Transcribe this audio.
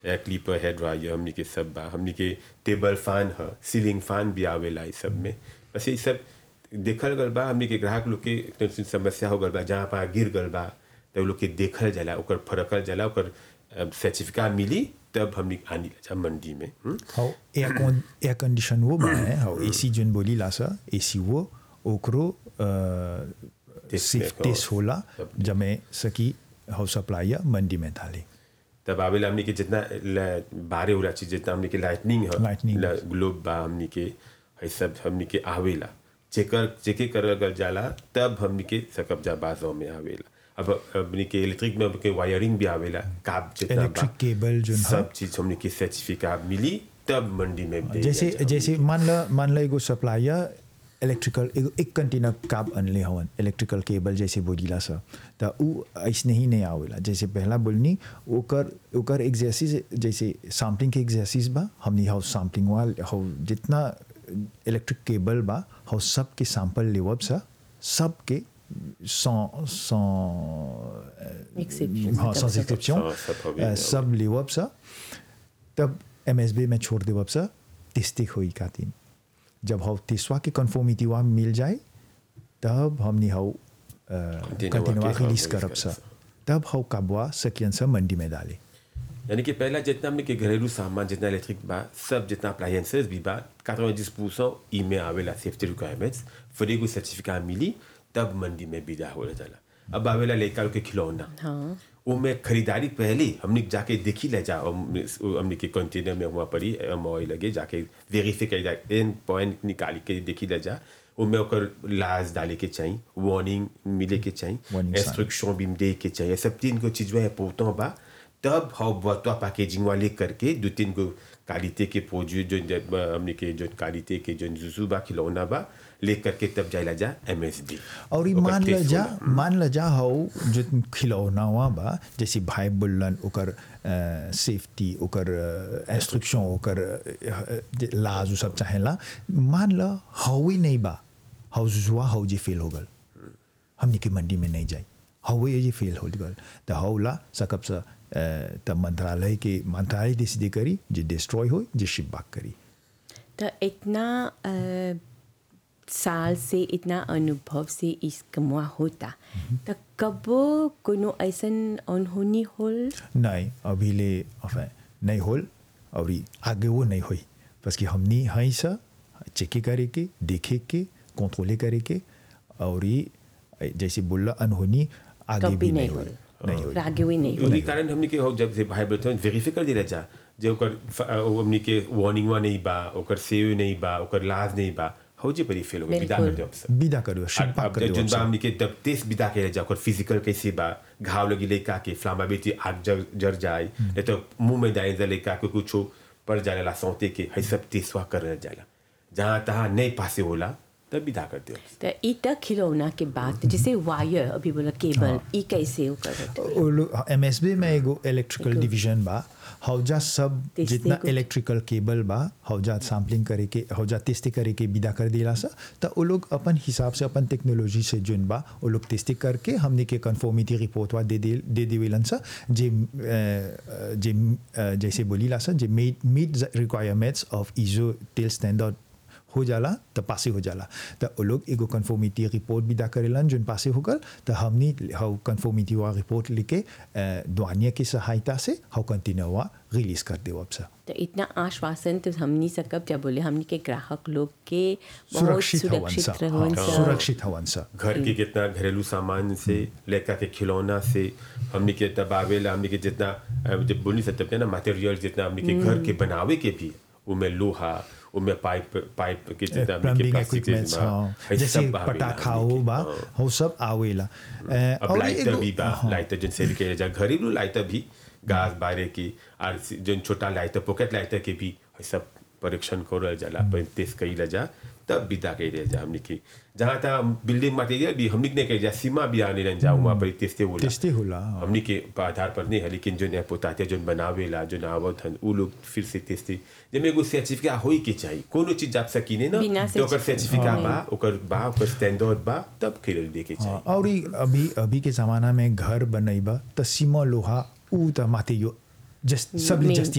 एयर clipper head dryer हमनी के सब बा हमनी के टेबल फैन ह सीलिंग फैन भी आवेला ई सब में बस ये सब देखल गल बा हमनी के ग्राहक लोग के तनी समस्या हो गल बा जहाँ पा गिर गल बा तो लोग के देखल जाला ओकर फरकल जाला ओकर सर्टिफिकेट मिली तब हमनी आनी जा मंडी में हुँ? हाउ एयर कौन एयर कंडीशन वो बा है हाउ एसी जोन बोली ला सा एसी वो ओकरो Test सिर्फ में टेस्ट हो, होला सब जमे सकी हाउ सप्लायर मंडी में डाले तब आवेला हमनी के जितना ल- बारे वाला चीज जितना हमनी के लाइटनिंग है Lightning. ग्लोब बा हमनी के है सब हमनी के आवेला चेकर चेके करल गल जाला तब हमनी के सकब जा बाजों में आवेला अब हमनी के इलेक्ट्रिक में के वायरिंग भी आवेला काब जितना Electric cable जोन ह। सब चीज हमनी के सर्टिफिकेट मिली तब मंडी में दे जैसे जा- जैसे मान ला मान ला एगो सप्लायर इलेक्ट्रिकल एगो एक कंटेनर काब अनले हवन इलेक्ट्रिकल केबल जैसे बोलीला सा त उ ऐसने ही नहीं आवेला जैसे पहला बोलनी ओकर ओकर एक्सरसाइज जैसे सैम्पलिंग के एक्सरसाइज बा हमनी हाउ सैम्पलिंग वाल हाउ जितना इलेक्ट्रिक केबल बा हाउ सब के सैंपल लेवब सा सब के sans sans Exception. हाँ sans exception हाँ, सब हो गया, अ, हो सब लेवब सा तब एम एस बी में छोड़ देवब सा तिस्तिक हुई खातिन जब हाउ तिस्वा के कन्फर्मिटी वहाँ मिल जाए तब हमनी हाउ Continue कंटिन्यूआ वाके रिलीज हाँ, करब release सा करब तब हाउ काबुआ सकियन सा मंडी में डाले यानी कि पहला जितना हमने के घरेलू सामान जितना इलेक्ट्रिक बा सब जितना अप्लायंसेस भी बा 90 परसेंट ई में आवेला सेफ्टी रिक्वायरमेंट्स फिर एगो सर्टिफिकेट मिली तब मंडी में विदा हो जाला अब आवेला लड़का लोग के खिलौना हाँ वो में खरीदारी पहले हमने जाके देखी ले जा हमने के कंटेनर में हुआ पड़ी मोई लगे जाके वेरीफाई कर जा एन पॉइंट निकाल के देखी ले जा उनमें ओकर लाज डाले के चाहिए वार्निंग मिले के चाहिए Warning sign. इंस्ट्रक्शन भी दे के चाहिए सब तीन को चीज है पोतों बा तब हाउ बतवा पैकेजिंग वाले करके दो तीन को क्वालिटी के प्रोड्यूस जो जब, अ, हमने के जो क्वालिटी के जो जुजू बा खिलौना बा ले करके तब जाइला जा एम एस डी और ई मान ल जा मान ल जा हाउ जो खिलौना हुआ बा जैसे भाई बोलन ओकर सेफ्टी ओकर इंस्ट्रक्शन ओकर अ, जे लाज उ सब चाहेला मान ल हाउ ही नहीं बा हाउ जुआ हाउ जी फेल हो गल हमनी के मंडी में नहीं जाई हाउ ये जी फेल हो गल त हाउला सकब सा अ, त मंत्रालय के मंत्रालय डिसीड करी जे डिस्ट्रॉय हो जे शिप बैक करी तो इतना अ, साल से इतना अनुभव से इस कमुआ होता तो कबो कोनो ऐसन अनहोनी होल नहीं अभी ले enfin, नहीं होल और ई आगे वो नहीं हुई बस कि हमनी हई सा चेक करे के देखे के कंट्रोले करे के और ई जैसे बोला अनहोनी आगे कभी भी नहीं नहीं होल हुई नहीं हुई आगे हुई नहीं होल उन्हीं कारण हमने के हो जब से भाई बहन वेरीफाई कर दिला जा जे ओकर फ- अ, वो हमने के वार्निंग वा नहीं बा ओकर सेव नहीं बा ओकर लाज नहीं बा हो जे परी फेल हो गई विदा कर बिल्कुल। दे अब विदा करो शिप अब बैक कर जुन बा दो हमने के तब तेज विदा के जा ओकर फिजिकल कैसे बा घाव लगी लेका के फ्लामा बेटी आग जर जर जाए नहीं तो मुंह में जाए लेका के कुछ पड़ जाने ला सौते के है सब तेसवा कर जाला जहाँ तहाँ नहीं पासे होला तब विदा कर दे तो ई तक खिलौना के बात जैसे वायर अभी बोला केबल ई कैसे वो करत एम एस बी में एगो इलेक्ट्रिकल डिवीजन बा हौजा सब तेस्ते जितना कुछ- इलेक्ट्रिकल केबल बा हौजा सैम्पलिंग करे के हौजा टेस्टिंग करे के विदा कर दिला सा तो वो लोग अपन हिसाब से अपन टेक्नोलॉजी से जुन बा वो लोग टेस्टिंग करके हमने के कन्फर्मिटी रिपोर्ट वा दे दे दे देवेलन सा जे अ, जे अ, जैसे बोली ला सा जे meet meet requirements of ISO टेल स्टैंडर्ड हो जाला तो पासे हो जाला तो वो लोग एगो कन्फर्मिटी रिपोर्ट विदा करेलन जोन पासे हो गल तो हमनी हाउ कन्फर्मिटी वा रिपोर्ट लिखे दुआनिया की सहायता से हाउ कंटिन्यू हुआ रिलीज कर दे अब सा तो इतना आश्वासन तो हमनी सकब जब बोले हमनी के ग्राहक लोग के बहुत सुरक्षित हवन सा सुरक्षित रहन हाँ, सा सुरक्षित हवन सा घर के कितना घरेलू सामान से लेकर के खिलौना से हमने के तब आवेला हमने के जितना अ, जब बोली सकते हैं ना मटेरियल जितना हमने के घर के बनावे के भी उनमें लोहा उनमें पाइप पाइप के जितना हमने के प्लम्बिंग प्लास्टिक के इक्विपमेंट्स बा, हाँ है जैसे सब आवेला पटाखा हमने हो के, बा हाँ। हो सब आवेला अ, अब और लाइटर एगो- भी बा हाँ, लाइटर जिन सेल के जा घरेलू लाइटर भी गैस बारे की और जिन छोटा लाइटर पॉकेट लाइटर के भी है सब परीक्षण करल जाला पर टेस्ट कइला जा तब विदा कइले जा हमने की जहाँ तहाँ बिल्डिंग मटेरियल भी हमने नहीं कइले जा सीमा भी आने रह जा वहाँ पर टेस्टे होला टेस्टे होला, हाँ। हमने के आधार पर नहीं है लेकिन जो नया पोताते जो बनावेला जो आवत हन उ लोग फिर से टेस्टे जब एगो सर्टिफिकेट होई के चाहिए कोनो चीज आप सकीने ना बिना तो ओकर certificate सर्टिफिकेट बा ओकर बा ओकर स्टैंडर्ड बा तब खिलल दे के चाहिए हाँ, और ई अभी अभी के जमाना में घर बनैबा त सीमा लोहा ऊ त माथे यो जस्ट सबले मेन जस्ती